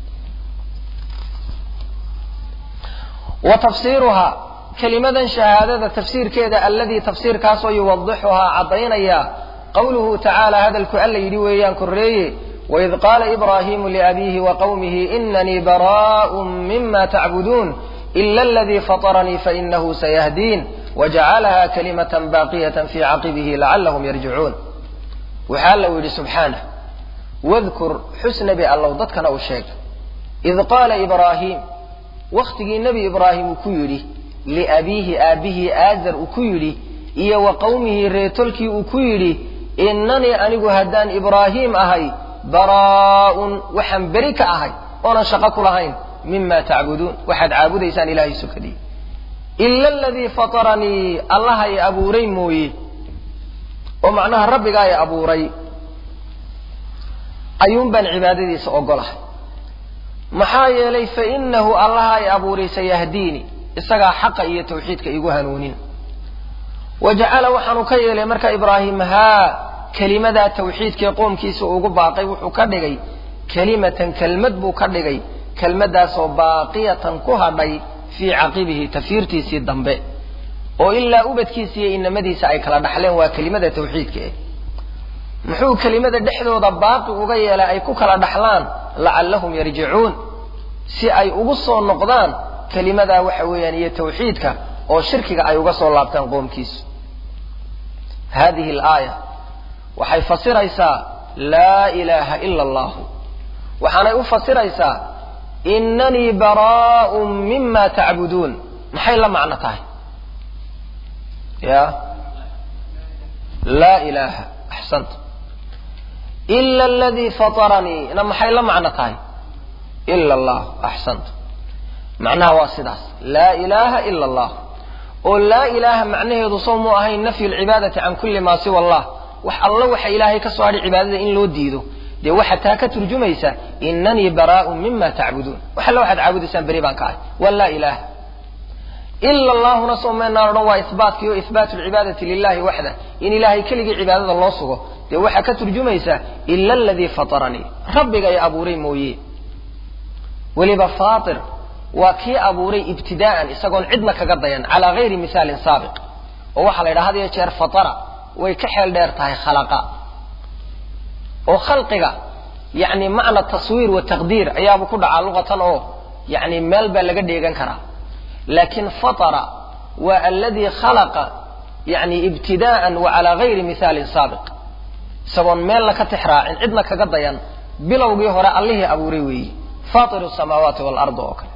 S1: wa tafsiiruhaa kelimadan shahaadada tafsiirkeeda alladii tafsiirkaasoo yuwadixuhaa caddaynaya qawluhu tacaala hadalku alla yidhi weeyaan korreeye waid qaala ibraahimu liabiihi wa qawmihi inanii baraa'un mima tacbuduun ila aladii fataranii fainahu sayahdiin wajacalaha kalimatan baaqiyatan fii caqibihi lacallahum yarjicuun waxaa alla u yidhi subxaanah wadkur xus nebi allow dadkana u sheeg id qaala ibraahim wakhtigii nebi ibraahim uu ku yidhi liabiihi aabbihii aazar uu ku yidhi iyo wa qawmihi reetolkii uu ku yidhi inanii anigu haddaan ibraahiim ahay baraa'un waxaan beri ka ahay oonan shaqo ku lahayn mima tacbuduun waxaad caabudaysaan ilaahay sokadii ila aladii fataranii allaha i abuuray mooye oo macnaha rabbigaa i abuuray ayuun baan cibaadadiisa ogolahay maxaa yeelay fainahu allaha i abuuray sayahdiini isagaa xaqa iyo tawxiidka igu hanuunin wa jacala waxaanu ka yeelay marka ibraahim haa kelimadaa tawxiidkee qoomkiisa ugu baaqay wuxuu ka dhigay kelimatan kelmad buu ka dhigay kelmaddaasoo baaqiyatan ku hadhay fii caqibihi tafiirtiisii dambe oo ilaa ubadkiisa iyo inamadiisa ay kala dhaxleen waa kelimada tawxiidka eh muxuu kelimada dhexdooda baaqi uga yeelay ay ku kala dhaxlaan lacallahum yarjicuun si ay ugu soo noqdaan kelimadaa waxa weeyaan iyo tawxiidka oo shirkiga ay uga soo laabtaan qoomkiisu hadihi alaaya waxay fasiraysaa laa ilaaha ila allahu waxaanay u fasiraysaa inanii baraa'un mima tacbuduun maxay la macno tahay ya laa ilaaha axsanta ila aladii fataranii na maxay la macno tahay ila allah axsanta macnaha waa sidaas laa ilaaha ila allah oo laa ilaaha macnaheedu soo mu ahayn nafyu lcibaadati can kulli maa siwa allah wax alla waxa ilaahay ka soo hadhay cibaadada in loo diido dee waxaa taa ka turjumaysa inanii baraa'un mima tacbuduun wax alla waxaad caabudaysaan beri baan ka ahay waa laa ilaaha ila allahuna soo meenaan odhan waa isbaatkii o ihbaatu lcibaadati lilahi waxda in ilaahay keligii cibaadada loo sugo dee waxaa ka turjumaysa ila aladii fataranii rabbiga ay abuuray mooye weliba faatir waa kii abuuray ibtidaa'an isagoon cidna kaga dayan calaa gayri mihaalin saabiq oo waxaa la yidhaha had iyo jeer fatara way ka xeel dheer tahay khalaqa oo khalqiga yacni macna taswiir wa taqdiir ayaaba ku dhacaa luqatan oo yacni meel baa laga dheegan karaa laakiin fatara waa aladii khalaqa yacni ibtidaa'an wa calaa gayri mihaalin saabiq isagoon meel laka tixraacin cidna kaga dayan bilowgii hore allihii abuuray weeyi faatiru samaawaati waalardi oo kale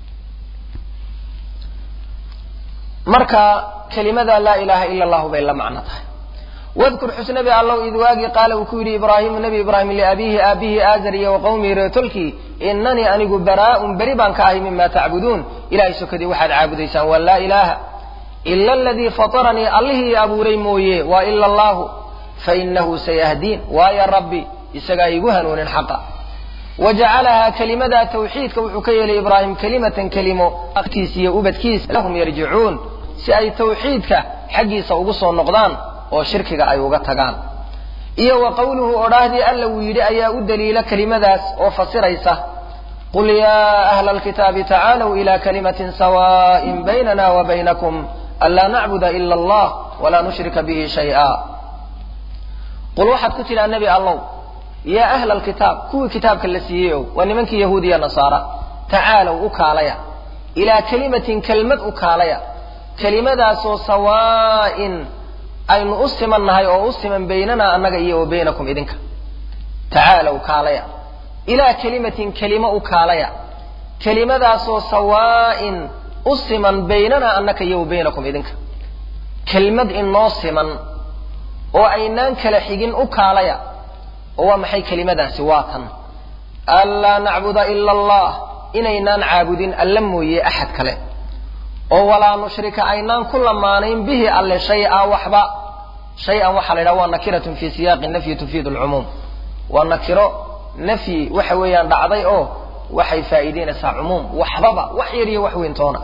S1: marka kelimada laa ilaha ila allahu bay la macno tahay wadkur xus nebi allow id waagii qaala uu ku yidhi ibraahimu nebi ibraahim liabiihi aabihi aazar iyo wa qawmihi reetolkii inanii anigu baraa'un beri baan ka ahay mima tacbuduun ilahay sokadii waxaad caabudaysaan waa laa ilaaha ila aladii fataranii allihii abuuray mooye waa ila allahu fainahu sayahdiin waayo rabbi isagaa igu hanuunin xaqa wa jacalahaa kelimadaa tawxiidka wuxuu ka yeelay ibraahim kelimatan kelimo aktiisa iyo ubadkiisa lahum yarjicuun si ay tawxiidka xaggiisa ugu soo noqdaan oo shirkiga ay uga tagaan iyo wa qowluhu odhaahdii alla uu yidhi ayaa u daliila kelimadaas oo fasiraysa qul yaa ahla alkitaabi tacaalow ila kalimatin sawa'in baynana wa baynakum anlaa nacbuda ila allah walaa nushrika bihi shay'a qul waxaad ku tidhaa nebi allow yaa ahla alkitaab kuwii kitaabka la siiyey ow waa nimankii yahuudiya nasaara tacaalow u kaalaya ilaa kelimatin kelmad u kaalaya kelimadaasoo sawaa'in aynu u siman nahay oo u siman baynanaa annaga iyo wa baynakum idinka tacaalow kaalaya ilaa kelimatin kelimo u kaalaya kelimadaasoo sawaa'in u siman baynanaa annaka iyo wa baynakum idinka kelmad inoo siman oo aynaan kala xigin u kaalaya oo waa maxay kelimadaasi waa tan anlaa nacbuda ila allah inaynaan caabudin alla mooye axad kale oo walaa nushrika aynaan ku lamaanayn bihi alle shay-a waxba shay-an waxaa la yidhaha waa nakiratun fii siyaaqi nafyi tufiidu alcumuum waa nakiro nafyi waxa weeyaan dhacday oo waxay faa'iideynaysaa cumuum waxbaba wax yar iyo wax weyntoona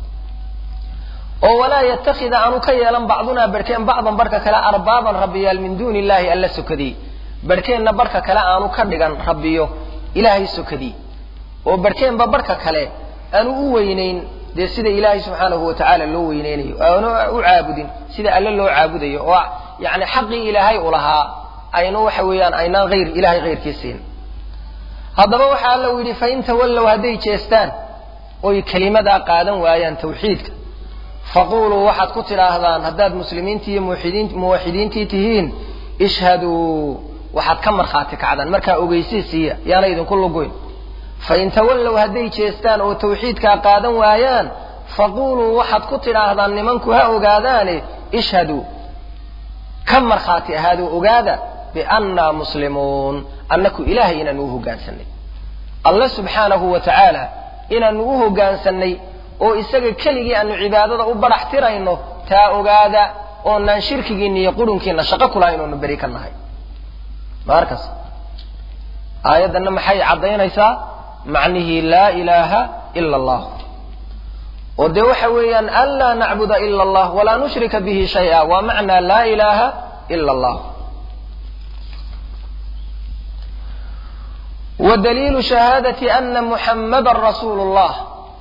S1: oo walaa yatakida aanu ka yeelan bacdunaa barhkeen bacdan barhka kale arbaaban rabbiyaal min duuni illaahi alla sokadii barhkeenna barhka kale aanu ka dhigan rabbiyo ilaahay sokadii oo barhkeenba barhka kale aanu u weynayn dee sida ilaahay subxaanahu watacaala loo weyneynayo aanu u caabudin sida alle loo caabudayo oo yani xaqii ilaahay u lahaa aynu waxa weeyaan aynaan hayr ilahay hayrkiisiin haddaba waxa alla u yidhi fain tawallow hadday jeestaan oy kelimadaa qaadan waayaan tawxiidka faquluu waxaad ku tidhaahdaan haddaad muslimiintii iyo muwaxidiintii tihiin ishhaduu waxaad ka markhaati kacdaan markaa ogeysiisiiya yaana idinku lugoyn fain tawallow hadday jeestaan oo tawxiidkaa qaadan waayaan faquluu waxaad ku tidhaahdaan nimanku ha ogaadaane ishhaduu ka markhaati ahaadoo ogaada biannaa muslimuun annaku ilaahay inaanu u hoggaansanay alle subxaanahu wa tacaala inaanu u hoggaansanay oo isaga keligii aanu cibaadada u badhax tirayno taa ogaada oonaan shirkigiinna iyo qurunkiina shaqo kulahayn oonu beri ka nahay maarkas aayaddanna maxay caddaynaysaa macnihii laa ilaaha ila allah oo dee waxa weeyaan anlaa nacbuda ila allah walaa nushrika bihi shaya waa macnaa laa ilaaha ila allah wa daliilu shahaadati ana muxammadan rasuulu llah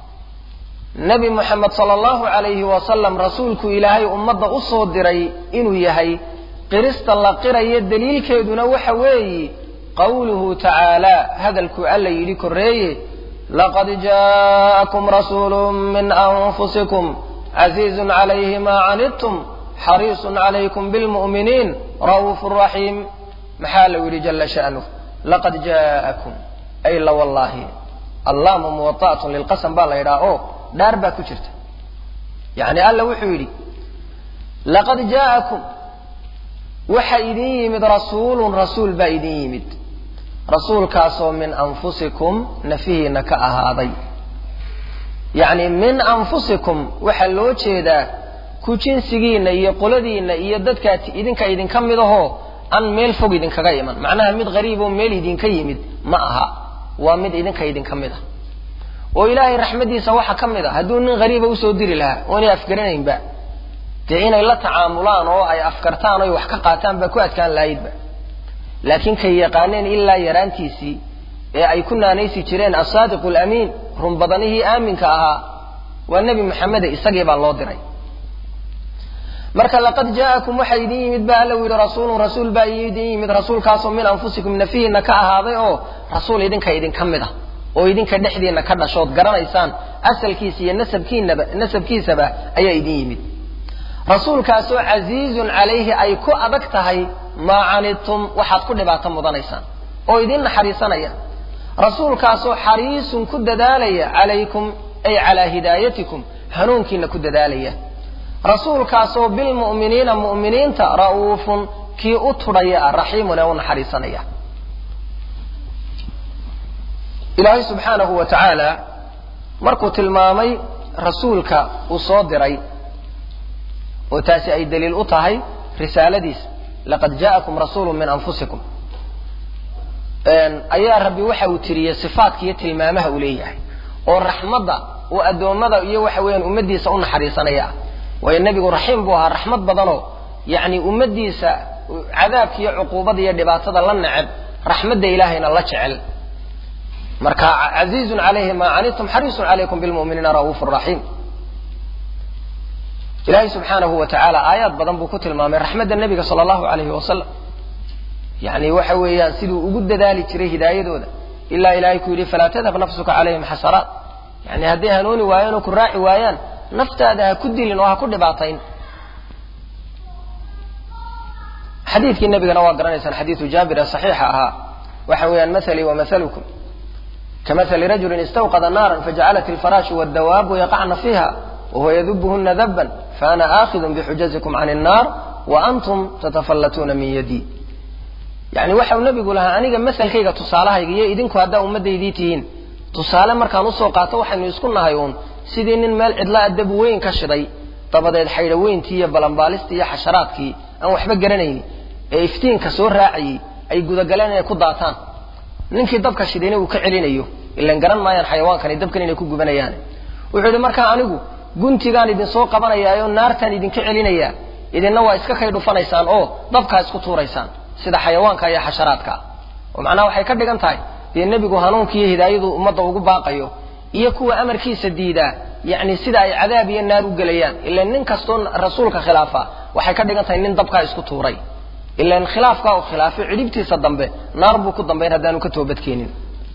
S1: nebi moxamed sala allahu calayhi wasalam rasuulku ilaahay ummadda u soo diray inuu yahay qirista la qiraya daliilkeeduna waxa weeye qawluhu tacaala hadalkuu alla yidhi korreeye laqad jaa'akum rasuulu min anfusikum casiizun calayhi maa canidtum xariisun calaykum bilmu'miniin ra'uufu raxiim maxaa la yidhi jala sha'nuh laqad jaa'akum ay la wallaahi allaamu muwata'atun lilqasam baa la yidhaha oo dhaar baa ku jirta yacni alla wuxuu yidhi laqad jaa'akum waxa idin yimid rasuulun rasuul baa idin yimid rasuulkaasoo min anfusikum nafihiina ka ahaaday yacni min anfusikum waxaa loo jeedaa ku jinsigiinna iyo qoladiinna iyo dadkaa idinka idinka mid ahoo aan meel fog idinkaga iman macnaha mid qariiboo meel idinka yimid ma aha waa mid idinka idinka mid ah oo ilaahay raxmaddiisa waxa ka mid a hadduu nin hariiba usoo diri lahaa oonay afgaranaynba dee inay la tacaamulaan oo ay afkartaan oy wax ka qaataan baa ku adkaan lahaydba laakiin kay yaqaaneen ilaa yaraantiisii ee ay ku naanaysi jireen asaadiqu alamiin run badanihii aaminka ahaa waa nebi maxamede isagii baa loo diray marka laqad jaa'akum waxa idin yimid ba alla u yidhi rasuulun rasuul baa idin yimid rasuulkaasoo min anfusikum nafihiina ka ahaaday oo rasuul idinka idinka mid ah oo idinka dhexdiina ka dhashood garanaysaan asalkiisa iyo nasabkiinaba nasabkiisaba ayaa idin yimid rasuulkaasoo casiizun calayhi ay ku adag tahay maa canidtum waxaad ku dhibaato mudanaysaan oo idin naxariisanaya rasuulkaasoo xariisun ku dadaalaya calaykum ay calaa hidaayatikum hanuunkiina ku dadaalaya rasuulkaasoo bilmu'miniina mu'miniinta ra'uufun kii u tudhaya ah raxiimun ee u naxariisanaya ilaahay subxaanahu wa tacaala markuu tilmaamay rasuulka uu soo diray oo taasi ay daliil u tahay risaaladiisa laqad jaa'akum rasuulu min anfusikum ayaa rabbi waxa uu tiriyey sifaadka iyo tilmaamaha uu leeyahay oo raxmadda uu addoommada iyo waxa weeyaan ummaddiisa u naxariisanaya ah waayo nebigu raxiim buu ahaa raxmad badanoo yacni ummaddiisa cadaabka iyo cuquubada iyo dhibaatada la neceb raxmadda ilaahayna la jecel marka casiizun calayhi maa canitum xariisun calaykum bilmu'miniina ra'uufu raxiim ilaahay subxaanahu wa tacaala aayaad badan buu ku tilmaamay raxmadda nebiga sala allahu alayhi wasalam yani waxa weeyaan siduu ugu dadaali jiray hidaayadooda ilaa ilaahay ku yidhi falaa tadhab nafsuka calayhim xasaraat yani hadday hanuuni waayaan oo ku raaci waayaan naftaada ha ku dilin oo ha ku dhibaatayn xadiidkii nabigana waa garanaysaan xadiidu jaabir ee saxiixa ahaa waxa weeyaan mahalii wamahalukum kamahali rajulin istawqada naaran fajacalat ilfaraashu waddawaabu yaqacna fiiha wahuwa yadubuhuna daban faana aakhidun bixujazikum can innaar wa antum tatafallatuuna min yadii yani waxau nebigu lahaa aniga masalkayga tusaalahayga iyo idinku haddaa ummadaydii tihiin tusaale markaan usoo qaato waxaynu isku nahay uun sidii nin meel cidlaa dab weyn ka shiday dabadeed xaydho weyntii iyo balambaalistii iyo xasharaadkii aan waxba garanayni ee iftiinka soo raacayey ay gudagaleen inay ku daataan ninkii dabka shidayna uu ka celinayo ilan garan maayaan xayawaankani dabkan inay ku gubanayaan wuxuu yidhi markaa anigu guntigaan idinsoo qabanayaayo naartaan idinka celinayaa idinna waa iska kay dhufanaysaan oo dabkaa isku tuuraysaan sida xayawaanka iyo xasharaadka oo macnaha waxay ka dhigan tahay dee nebigu hanuunka iyo hidaayadu ummadda ugu baaqayo iyo kuwa amarkiisa diidaa yacni sida ay cadaab iyo naar u gelayaan ilan nin kastoo rasuulka khilaafa waxay ka dhigan tahay nin dabkaa isku tuuray ilan khilaafkaa uu khilaafay cidhibtiisa dambe naar buu ku dambayn haddaanu ka toobadkeenin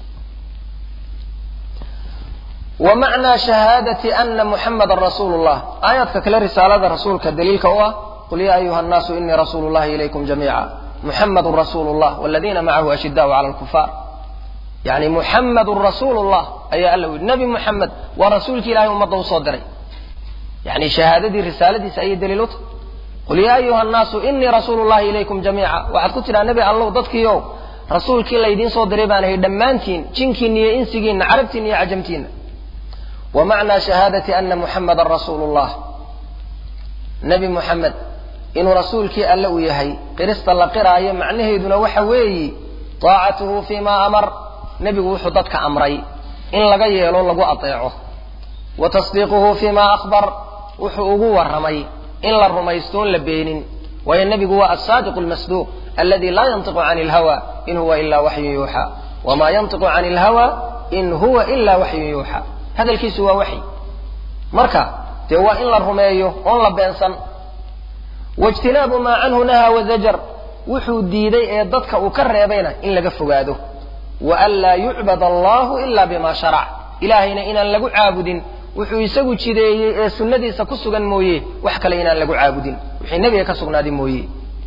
S1: wa macnaa shahaadati ana muxamadan rasuulu llah aayaadka kale risaalada rasuulka daliilka u ah qul yaa ayuha nnaasu inii rasuulu llahi ilaykum jamiica muxamadun rasuulu llah waladiina macahu ashidaau cala lkufaar yani muxamadun rasuulu llah ayaa alla yidhi nebi muxamed waa rasuulkii ilahay ummadda usoo diray yani shahaadadii risaaladiisa ayay daliil u tahy qul yaa ayuha nnaasu inii rasuulu llahi ilaykum jamiica waxaad ku tidhaa nebi allow dadkiiow rasuulkii laydiin soo diray baan ahay dhammaantiin jinkiinna iyo insigiinna carabtiinna iyo cajamtiinna wa macnaa shahaadati ana muxamadan rasuulu llah nebi muxamed inuu rasuulkii alle u yahay qirista la qiraayo macnaheeduna waxa weeyi taacatuhu fii ma amar nebigu wuxuu dadka amray in laga yeelo lagu adeeco wa tasdiiquhu fii ma akhbar wuxuu ugu warramay in la rumaysto on la beenin waayo nebigu waa asaadiqu lmasduuq aladi laa yantiqu cani ilhawa in huwa ila waxyun yuuxa wamaa yantiqu cani ilhawa in huwa ila waxyun yuuxa hadalkiisu waa waxyi marka dee waa in la rumeeyo oon la beensan waijtinaabu maa canhu nahaa wazajar wuxuu diiday ee dadka uu ka reebayna in laga fogaado wa an laa yucbad allahu ila bima sharac ilaahayna inaan lagu caabudin wuxuu isagu jideeyey ee sunnadiisa ku sugan mooye wax kale inaan lagu caabudin wixii nebiga ka sugnaaday mooye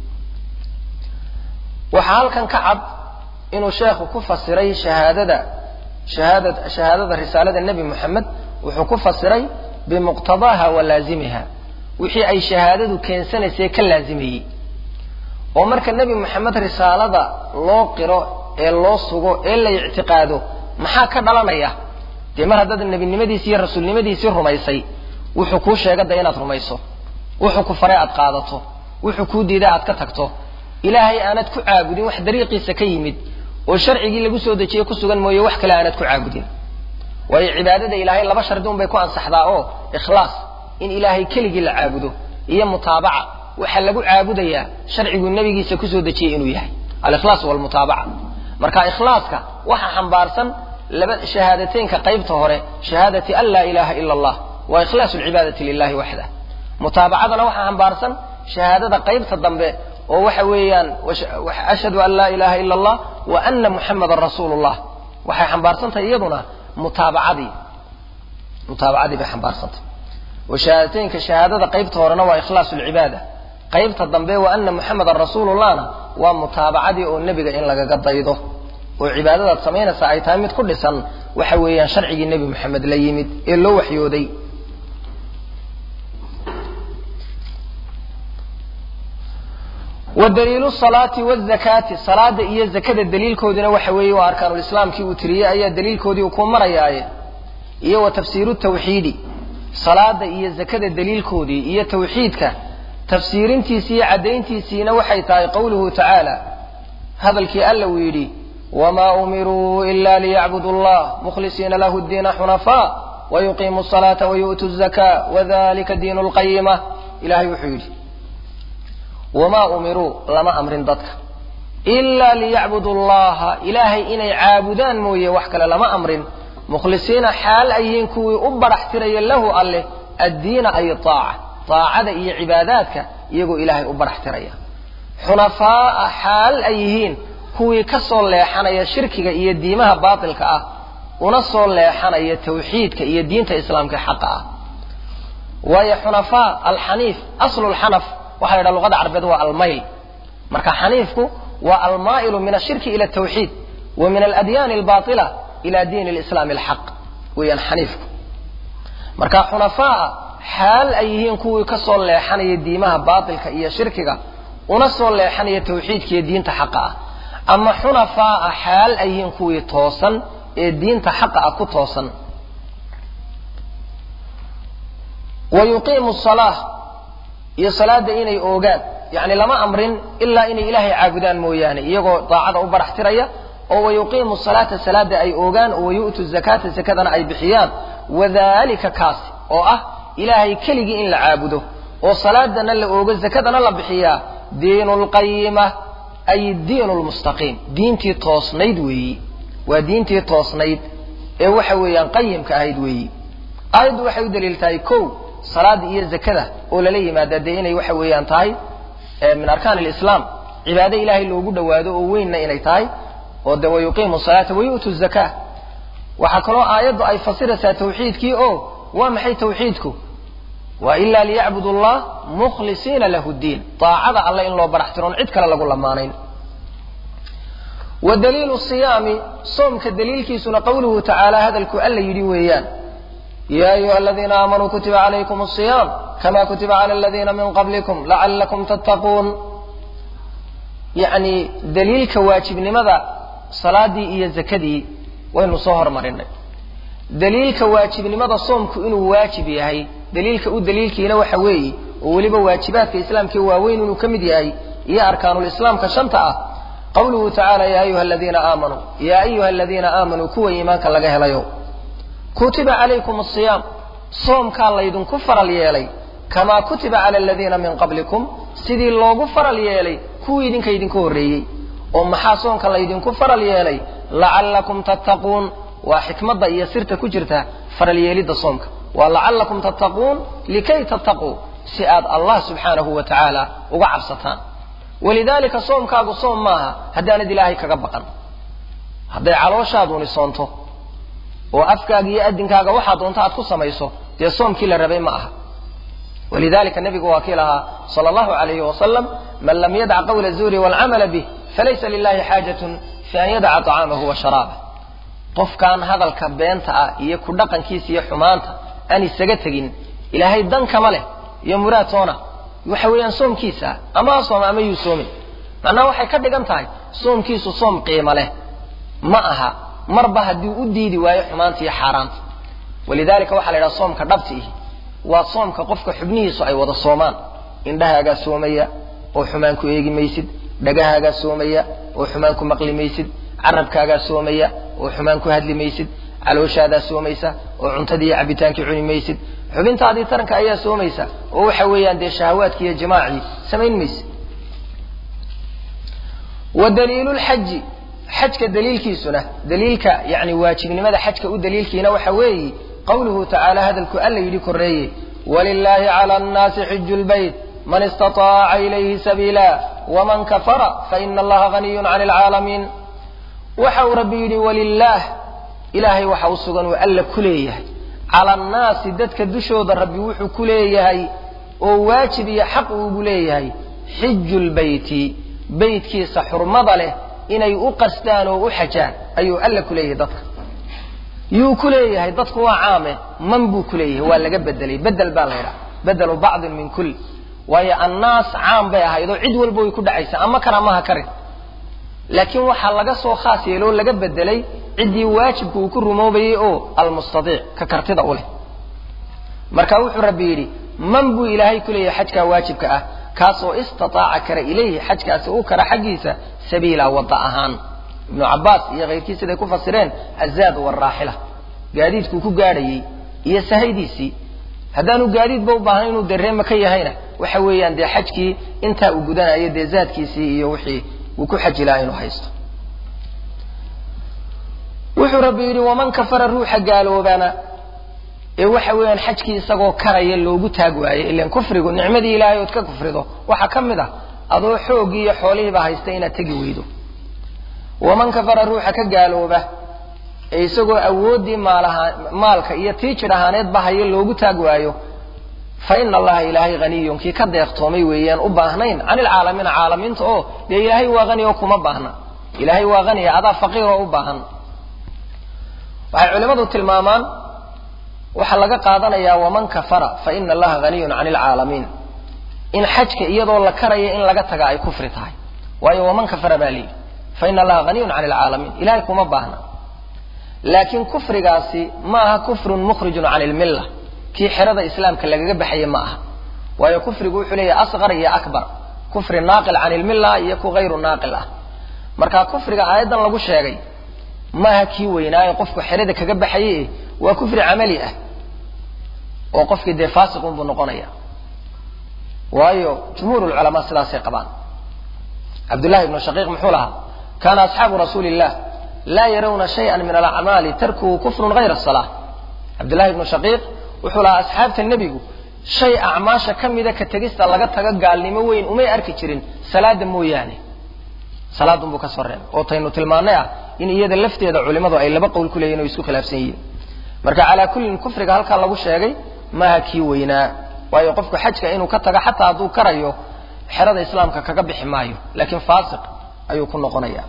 S1: waxaa halkan ka cad inuu sheekhu ku fasiray shahaadada shahaada shahaadada risaalada nebi moxamed wuxuu ku fasiray bimuqtadaaha wa laazimiha wixii ay shahaadadu keensanaysay ka laazimayey oo marka nebi moxamed risaalada loo qiro ee loo sugo ee la ictiqaado maxaa ka dhalanaya dee mar haddaad nebinimadiisi iyo rasuulnimadiisii rumaysay wuxuu kuu sheegada inaad rumayso wuxuu ku faray aad qaadato wuxuu kuu diiday aad ka tagto ilaahay aanad ku caabudin wax dariiqiisa ka yimid oo sharcigii lagu soo dejiyey ku sugan mooye wax kale aanad ku caabudin waayo cibaadada ilaahay laba shardi un bay ku ansaxdaa oo ikhlaas in ilaahay keligii la caabudo iyo mutaabaca waxaa lagu caabudayaa sharciguu nebigiisa kusoo dejiyey inuu yahay alikhlaas walmutaabaca marka ikhlaaska waxa xambaarsan laba shahaadateynka qaybta hore shahaadati an laa ilaha ila allah waa ikhlaasu lcibaadati lilahi waxdah mutaabacadana waxaa xambaarsan shahaadada qaybta dambe oo waxa weeyaan ashhadu an laa ilaha ila allah wa ana muxamadan rasuulu llah waxay xambaarsantahay iyaduna mutaabacadii mutaabacadii bay xambaarsantahay oo shahaadateynka shahaadada qaybta horena waa ikhlaasu lcibaada qaybta dambe wa ana muxamadan rasuulullahna waa mutaabacadii oo nebiga in lagaga daydo oo cibaadadaad samaynaysaa ay tahay mid ku dhisan waxa weeyaan sharcigii nebi moxamed la yimid ee loo waxyooday wa daliilu salaati wazakaati salaada iyo zakada daliilkoodina waxa weeye waa arkaanulislaamkii uu tiriyey ayaa daliilkoodii uu ku marayaaye iyo wa tafsiiru tawxiidi salaada iyo zakada daliilkoodii iyo tawxiidka tafsiirintiisi iyo caddayntiisiina waxay tahay qowluhu tacaala hadalkii alla uu yidhi wma umiruu ila liyacbudu llah mukhlisiina lahu diina xunafaa wayuqiimu salaata wayu'tu zaka wadalika diinu lqayima ilahay wuxuu yidhi wamaa umiruu lama amrin dadka ila liyacbudu llaha ilaahay inay caabudaan mooye wax kale lama amrin mukhlisiina xaal ay yihiin kuwii u barax tiraya lahu alleh addiina ay aaca aacada iyo cibaadaadka iyagoo ilaahay u barax tiraya xunafaaa xaal ay yihiin kuwii ka soo leexanaya shirkiga iyo diimaha baatilka ah una soo leexanaya tawxiidka iyo diinta islaamka xaqa ah waayo xunafaa alxaniif aslulxanaf waxa la yidhaha luqada carabeed waa almayl marka xaniifku waa almaa'ilu min ashirki ila altawxiid wa min aladyaani albaatila ila diini alislaami alxaq weeyaan xaniifku marka xunafaa xaal ay yihiin kuwii ka soo leexanaya diimaha baatilka iyo shirkiga una soo leexanaya tawxiidka iyo diinta xaqa ah ama xunafaaa xaal ay yihiin kuwii toosan ee diinta xaqa ah ku toosan wa yuqiimu salaa iyo salaada inay oogaan yacni lama amrin ilaa inay ilaahay caabudaan mooyaane iyagoo daacada u barax tiraya oo wa yuqiimu salaata salaada ay oogaan oo wayu'tu zakaata zakadana ay bixiyaan wadalika kaasi oo ah ilaahay keligii in la caabudo oo salaadana la oogo zakadana la bixiyaa diinu lqayima ay diinu lmustaqiim diintii toosnayd weeyi waa diintii toosnayd ee waxa weeyaan qayimka ahayd weeyi aayaddu waxay u daliil tahay kow salaada iyo zakada oo lala yimaada dee inay waxa weeyaan tahay min arkaan alislaam cibaado ilaahay loogu dhowaado oo weynna inay tahay oo de wayuqiimu salaata wayu'tu zakaa waxaa kaloo aayaddu ay fasiraysaa tawxiidkii oo waa maxay tawxiidku waa ila liyacbudu llah mukhlisiina lahu diin daacada alle in loo barax tiroon cid kale lagu lamaanayn wa daliilu siyaami soomka daliilkiisuna qawluhu tacaala hadalku alla yidhi weeyaan ya ayuha aladiina aamanuu kutiba calaykum asiyaam kama kutiba cala aladiina min qablikum lacalakum tattaquun yacni daliilka waajibnimada salaadii iyo zakadii waynu soo hormarinay daliilka waajibnimada soomku inuu waajib yahay daliilka u daliilkiina waxa weeye oo weliba waajibaadka islaamka waaweyn inuu ka mid yahay iyo arkaanulislaamka shanta ah qawluhu tacaala ya ayuha aladiina aamanuu ya ayuha aladiina aamanuu kuwa iimaanka laga helayo kutiba calaykum asiyaam soomkaa laydinku faral yeelay kamaa kutiba cala aladiina min qablikum sidii loogu faral yeelay kuwii idinka idinku horreeyey oo maxaa soonka laydinku faral yeelay lacallakum tattaquun waa xikmadda iyo sirta ku jirta faral yeelidda soomka waa lacallakum tattaquun likay tattaquu si aad allah subxaanahu wa tacaala uga cabsataan walidaalika soomkaagu soom maaha haddaanad ilaahay kaga baqan hadday calooshaaduni soonto oo afkaaga iyo adinkaaga waxaa doonta aad ku samayso dee soomkii la rabay ma aha walidalika nebigu waa kii lahaa sala allahu alayhi wasalam man lam yadac qawla zuuri waalcamala bih falaysa lilahi xaajatun fi an yadaca طacaamahu wa sharaabah qofkaan hadalka beenta ah iyo ku dhaqankiisa iyo xumaanta aan isaga tegin ilaahay dan kama leh iyo muraad toona waxa weeyaan soomkiisa ama ha sooma ama yuu soomin macnaha waxay ka dhigan tahay soomkiisu soom qiimo leh ma aha marba haddii u diidi waayo xumaanta iyo xaaraanta walidalika waxaa la yidhaha soomka dhabti ihi waa soomka qofka xubnihiisu ay wada soomaan indhahaagaa soomaya oo xumaan ku eegi maysid dhagahaagaa soomaya oo xumaan ku maqli maysid carabkaagaa soomaya oo xumaan ku hadli maysid calooshaadaa soomaysa oo cuntadii iyo cabitaankii cuni maysid xubintaadii taranka ayaa soomaysa oo waxa weeyaan dee shahawaadkii iyo jimaacii samayn maysid wa daliilu lxaji xajka daliilkiisuna daliilka yani waajibnimada xajka u daliilkiina waxa weeye qawluhu tacaala hadalku alla yidhi koreeye walilaahi cala annaasi xiju lbayt man istaطaaca ilayhi sabiila waman kafara faina allaha haniyun can alcaalamiin waxa uu rabbi yidhi walilaah ilaahay waxa u sugan uu alla ku leeyahay cala annaasi dadka dushooda rabbi wuxuu ku leeyahay oo waajib iyo xaq uugu leeyahay xiju lbeyti beytkiisa xurmada leh inay u qastaan oo u xajaan ayuu alla ku leeyahay dadka yuu ku leeyahay dadku waa caame man buu ku leeyahay waa laga bedelay bedel baa la ydhaha bedelu bacdin min kul waayo annaas caam bay ahayd oo cid walba way ku dhacaysa ama kan amaha karin laakiin waxaa laga soo khaas yeelo oo laga bedelay ciddii waajibka uu ku rumoobayey oo almustaiic ka kartida u leh marka wuxuu rabbi yidhi man buu ilaahay ku leeyahay xajkaa waajibka ah kaasoo istataaca kara ilayhi xajkaasi u kara xaggiisa sabiila wadda ahaan ibnu cabaas iyo kayrkii siday ku fasireen azaad waraaxila gaadiidkuu ku gaadhayey iyo sahaydiisii haddaanu gaadiidba u baahna inuu dareema ka yahayna waxa weeyaan dee xajkii intaa uu gudanayo dee zaadkiisii iyo wixii uu ku xaji lahaa inuu haysto wuxuu rabbi yidhi waman kafara ruuxa gaaloobana ee waxa weeyaan xajkii isagoo karaya loogu taag waaye ilan kufrigu nicmadii ilaahay ood ka kufrido waxaa ka mid ah adoo xooggii iyo xoolihiiba haysta inaad tegi weydo waman kafara ruuxa ka gaalooba ee isagoo awooddii maalahaa maalka iyo tii jir ahaaneedba hayo loogu taag waayo fa ina allaha ilaahay haniyun kii ka deeqtoomay weeyaan u baahnayn cani ilcaalamiina caalamiinta oo dee ilaahay waa hani oo kuma baahna ilaahay waa haniya adaa faqiir oo u baahan waxay culimmadu tilmaamaan waxaa laga qaadanayaa waman kafara fa ina allaha haniyun cani ilcaalamiin in xajka iyadoo la karaya in laga taga ay kufri tahay waayo waman kafara baa layidhi fa ina allaha haniyun cani ilcaalamiin ilahay kuma baahna laakiin kufrigaasi ma aha kufrun mukhrijun cani ilmilla kii xerada islaamka lagaga baxaya ma aha waayo kufrigu wuxuu leeyahay asqar iyo akbar kufri naaqil cani ilmilla iyo ku hayru naaqil ah marka kufriga aayaddan lagu sheegay maaha kii weynaayo qofku xerada kaga baxaye waa kufri camali ah oo qofkii dee faasiqun buu noqonaya waayo jumhuur lculamaa sidaasay qabaan cabdullahi ibnu shaqiiq muxuu lahaa kaana asxaabu rasuuli illah laa yarawna shayan min alacmaali tarkuhu kufrun hayra salaa cabdullahi ibnu shaqiiq wuxuu lahaa asxaabta nebigu shay acmaasha ka mida ka tegista laga tago gaalnimo weyn umay arki jirin salaada mooyaane salaadun buu ka soo reebay oo taynu tilmaanay ah in iyada lafteeda culimadu ay laba qowl ku leeyihin o isku khilaafsan yihiin marka calaa kullin kufriga halkaa lagu sheegay maaha kii weynaa waayo qofku xajka inuu ka tago xataa hadduu karayo xerada islaamka kaga bixi maayo laakiin faasiq ayuu ku noqonaya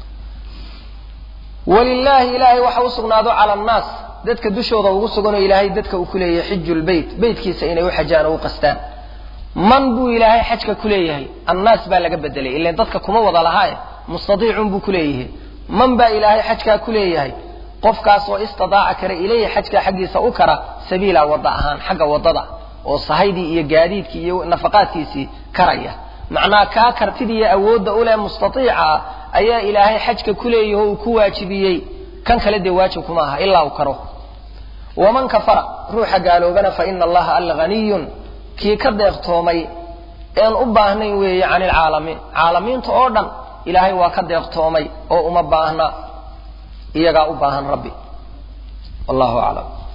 S1: walilaahi ilaahay waxa u sugnaado cala annaas dadka dushooda ugu suganoo ilaahay dadka uu ku leeyahay xiju lbeyt beytkiisa inay u xajaan oo u qastaan man buu ilaahay xajka ku leeyahay annaas baa laga bedelay ilan dadka kuma wada lahaae mustadiicun buu ku leeyahay man baa ilaahay xajkaa ku leeyahay qofkaas oo istidaaca kara ilayhi xajkaa xaggiisa u kara sabiila wadda ahaan xagga waddada oo sahaydii iyo gaadiidkii iyo nafaqaadkiisii karaya macnaha kaa kartidii iyo awoodda u leh mustaiica ah ayaa ilaahay xajka ku leeyahi oo uu ku waajibiyey kan kale dee waajib kuma aha ilaa uu karo waman kafara ruuxa gaaloobana fa ina allaha alhaniyun kii ka deeqtoomay een u baahnayn weeye cani ilcaalamiin caalamiinta oo dhan ilaahay waa ka deeqtoomay oo uma baahna iyagaa u baahan rabbi wallahu aclam